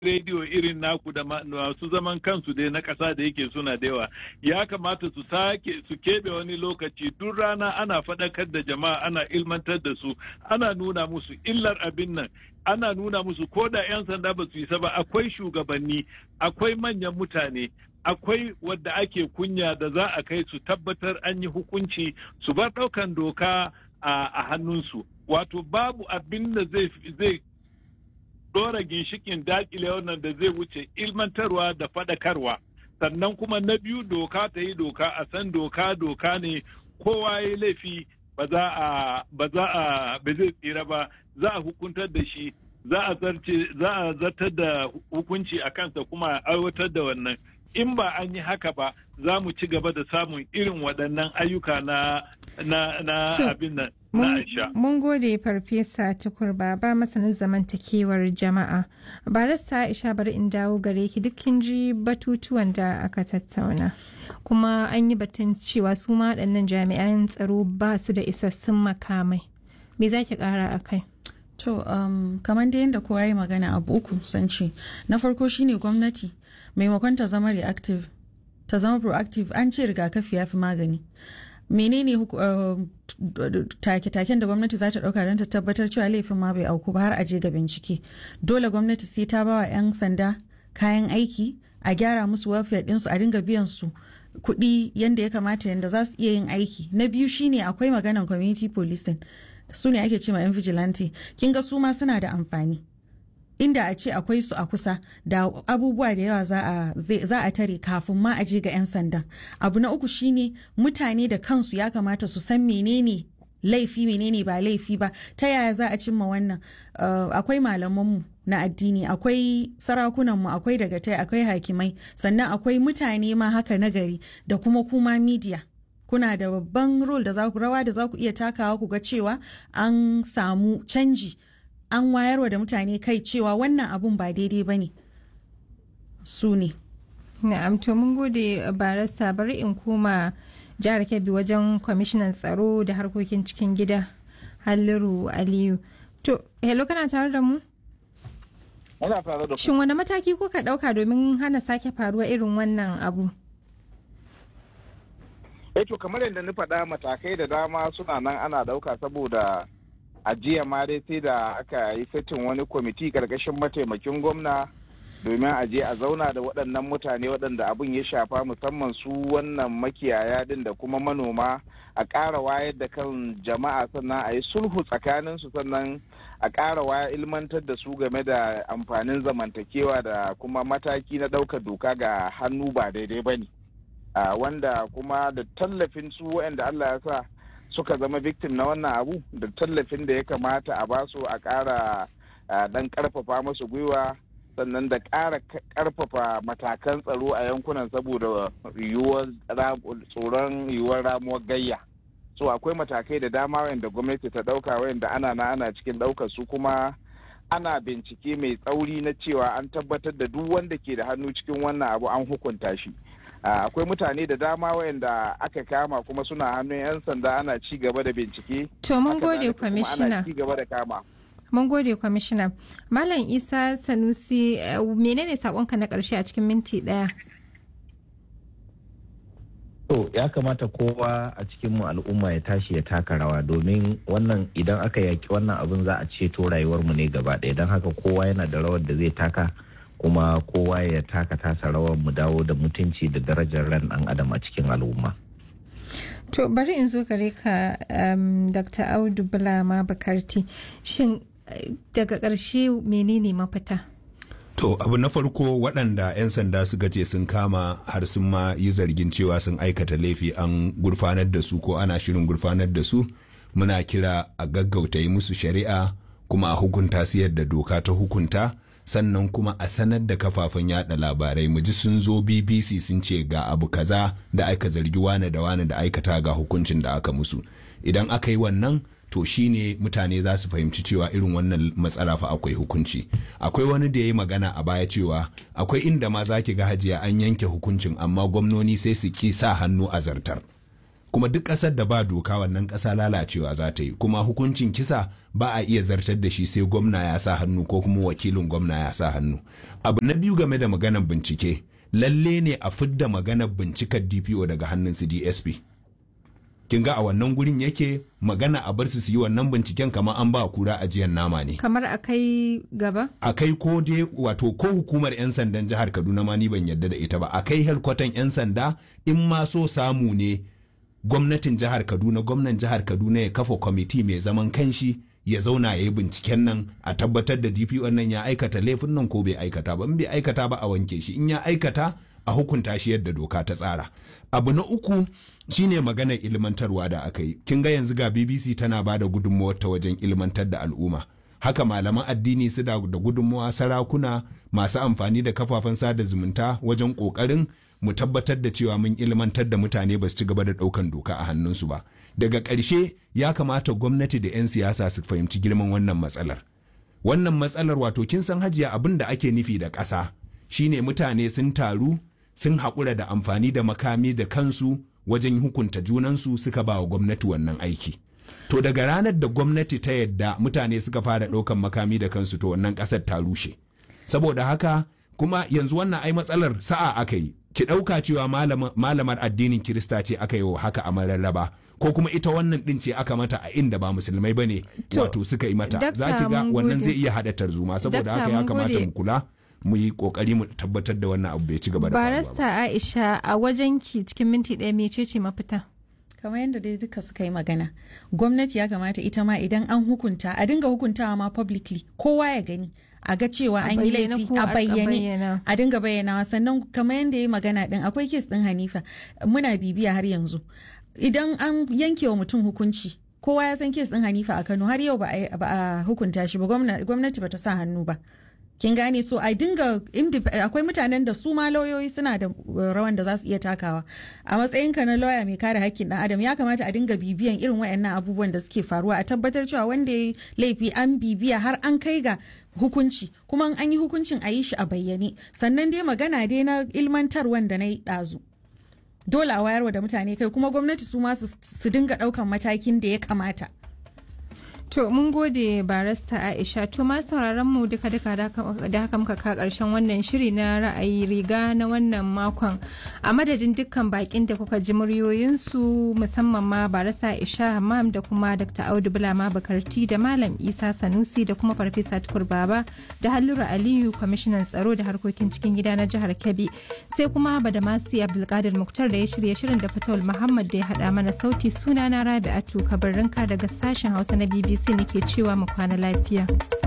rediyo irin naku da masu zaman kansu dai na ƙasa da yake suna da yawa ya kamata su sake su keɓe wani lokaci duk rana ana faɗakar da jama'a ana ilmantar da su ana nuna musu illar abin nan ana nuna musu ko da 'yan sanda ba su yi ba akwai shugabanni akwai manyan mutane akwai wadda ake kunya da za a kai su tabbatar an yi hukunci su bar ɗaukan doka a hannunsu wato babu abin da zai dora ginshikin dakile wannan da zai wuce ilmantarwa da faɗakarwa sannan kuma na biyu doka ta yi doka a san doka doka ne kowa ya laifi ba za a ba za a ba zai tsira ba za a hukuntar da shi za a zarce za a zartar da hukunci a kansa kuma a aiwatar da wannan in ba an yi haka ba za mu ci gaba da samun irin waɗannan ayyuka na na na abin nan na aisha. Mun gode farfesa tukur baba masanin zamantakewar jama'a. Barista Aisha bari in dawo gare ki dukkin ji batutuwan da aka tattauna. Kuma an yi batun cewa su ma waɗannan jami'an tsaro ba su da isassun makamai. Me za ki ƙara a kai? To, um, kamar da yadda kowa yi magana abu uku sun ce. Na farko shine gwamnati maimakon ta zama reactive ta zama proactive an ce rigakafi ya fi magani menene take-taken da gwamnati za ta dauka don ta tabbatar cewa laifin ma bai auku ba har a je ga bincike dole gwamnati sai ta bawa 'yan sanda kayan aiki a gyara musu welfare ɗinsu a dinga biyan su kuɗi yadda ya kamata yadda za su iya yin aiki na biyu shine akwai maganan community policing su ne ake ce ma 'yan vigilante kin ga su ma suna da amfani inda a ce akwai su a kusa da abubuwa da yawa za a tare kafin ma a je ga 'yan sanda abu na uku shine mutane da kansu ya kamata su san menene laifi menene ba laifi ba ta yaya za a cimma wannan akwai malamanmu na addini akwai sarakunanmu akwai dagatai akwai hakimai sannan akwai mutane ma haka nagari da kuma kuma media kuna da babban role da za ku rawa da za ku iya takawa ku ga cewa an samu canji an wayarwa da mutane kai cewa wannan abun ba daidai ba ne su ne. Na'am to mun gode barasta bari in koma jihar Kebbi wajen kwamishinan tsaro da harkokin cikin gida Halliru Aliyu. To, hello kana tare da mu? Ana tare da Shin wani mataki kuka ɗauka domin hana sake faruwa irin wannan abu? Eh to kamar yadda na faɗa matakai da dama suna nan ana ɗauka saboda a jiya ma dai sai da aka yi setin wani kwamiti karkashin mataimakin gwamna domin a je a zauna da waɗannan mutane waɗanda abin ya shafa musamman su wannan makiyaya din da kuma manoma a ƙara wayar da kan jama'a sannan a yi sulhu tsakanin su sannan a ƙara waya ilmantar da su game da amfanin zamantakewa da kuma mataki na ɗaukar doka ga hannu ba daidai ba ne wanda kuma da tallafin su waɗanda Allah ya sa suka zama victim na wannan abu da tallafin da ya kamata a basu a ƙara dan ƙarfafa masu gwiwa sannan da ƙara ƙarfafa matakan tsaro a yankunan saboda yiwuwar tsoron yiwuwar ramuwar gayya so akwai matakai da dama wayanda gwamnati ta ɗauka wayanda ana na ana cikin ɗaukar su kuma ana bincike mai tsauri na cewa an tabbatar da duk wanda ke da hannu cikin wannan abu an hukunta shi akwai mutane da dama wayanda aka kama kuma suna hannun 'yan sanda ana ci gaba da bincike to mun gode kwamishina ana ci gaba da kama mun gode kwamishina malam isa sanusi menene sakonka na karshe a cikin minti daya to ya kamata kowa a cikin mu al'umma ya tashi ya taka rawa domin wannan idan aka yaki wannan abin za a ceto rayuwar mu ne gaba ɗaya don haka kowa yana da rawar da zai taka kuma kowa ya taka tasa rawar mu dawo da mutunci da darajar ran dan adam a cikin al'umma. To bari in zo gare ka um, Dr. Audu Bulama Bakarti shin daga ƙarshe menene mafita? To abu na farko waɗanda 'yan sanda suka ce sun kama har sun ma yi zargin cewa sun aikata laifi an gurfanar da su ko ana shirin gurfanar da su muna kira a gaggauta yi musu shari'a kuma a hukunta su yadda doka ta hukunta sannan kuma a sanar da kafafen yada labarai mu ji sun zo bbc sun ce ga abu kaza da aka zargi wane da wane da aikata ga hukuncin da aka musu idan aka yi wannan to shine mutane za su fahimci cewa irin wannan matsala fa akwai hukunci akwai wani da ya yi magana a baya cewa akwai inda ma za ki ga hajiya an yanke hukuncin amma gwamnoni sai su ki sa hannu a zartar kuma duk ƙasar da ba doka wannan ƙasa lalacewa za ta yi kuma hukuncin kisa ba a iya zartar da shi sai gwamna ya sa hannu ko kuma wakilin gwamna ya sa hannu abu na biyu game da maganar bincike lalle ne a fidda maganar bincikar dpo daga hannun su dsp kin ga a wannan gurin yake magana a bar su su yi wannan binciken kamar an ba kura ajiyar nama ne kamar a kai gaba a kai ko dai wato ko hukumar 'yan sandan jihar kaduna ma ni ban yarda da ita ba a kai helkwatan 'yan sanda in ma so samu ne gwamnatin jihar kaduna gwamnan jihar kaduna ya kafa kwamiti mai zaman kanshi ya zauna ya yi binciken nan a tabbatar da dpo nan ya aikata laifin nan ko bai aikata ba in bai aikata ba a wanke shi in ya aikata a hukunta shi yadda doka ta tsara abu na uku shine maganar ilmantarwa da aka yi kin ga yanzu ga bbc tana ba da gudunmawar ta wajen ilmantar da al'umma haka malaman addini su da gudunmawa sarakuna masu amfani da kafafen sada zumunta wajen kokarin mu tabbatar da cewa mun ilmantar da mutane ba su ci gaba da ɗaukan doka a hannunsu ba daga ƙarshe ya kamata gwamnati da 'yan siyasa su fahimci girman wannan matsalar wannan matsalar wato kin san hajiya abin da ake nufi da ƙasa shine mutane sun taru sun haƙura da amfani da makami da kansu wajen hukunta junansu suka ba wa gwamnati wannan aiki to daga ranar da gwamnati ta yadda mutane suka fara ɗaukan makami da kansu to wannan ƙasar ta rushe saboda haka kuma yanzu wannan ai matsalar sa'a aka yi ki ɗauka cewa malamar addinin kirista ce aka yi haka a mararraba ko kuma ita wannan ɗin ce aka mata a inda ba musulmai ba ne wato suka yi mata za ki ga wannan zai iya haɗa tarzoma saboda haka ya kamata mu kula mu yi kokari mu tabbatar da wannan abu bai ci gaba da barasta aisha a wajen ki cikin minti ɗaya mecece mafita kamar yadda dai duka suka yi magana gwamnati ya kamata ita ma idan an hukunta a dinga hukuntawa ma publicly kowa ya gani a ga cewa an yi laifi a bayyane a dinga bayyanawa sannan kamar yadda ya yi magana din akwai kes din hanifa muna bibiya har yanzu idan an yanke wa mutum hukunci kowa ya san kes din hanifa a kano har yau ba a hukunta shi ba gwamnati ba ta sa hannu ba kin gane so a dinga akwai mutanen da su ma lauyoyi suna da rawan da za su iya takawa a matsayin ka na lauya mai kare hakkin dan adam ya kamata a dinga bibiyan irin wayannan abubuwan da suke faruwa a tabbatar cewa wanda ya laifi an bibiya har an kai ga hukunci kuma an yi hukuncin a yi shi a bayyane sannan dai magana dai na ilmantarwan da na yi ɗazu dole a wayarwa da mutane kai kuma gwamnati su ma su dinga ɗaukan matakin da ya kamata To mun gode barasta Aisha to ma sauraron mu duka duka da haka muka ka karshen wannan shiri na ra'ayi riga na wannan makon a madadin dukkan bakin da kuka ji muryoyinsu musamman ma barasta Aisha Hammam da kuma Dr. Audu Bulama Bakarti da Malam Isa Sanusi da kuma Farfesa Tukur Baba da Hallura Aliyu kwamishinan tsaro da harkokin cikin gida na jihar Kebbi sai kuma Badamasi Abdulkadir Muktar da ya shirya shirin da Fatawul Muhammad da ya haɗa mana sauti sunana Rabi'atu Kabarrinka daga sashen Hausa na BBC sai nake cewa mu kwana lafiya.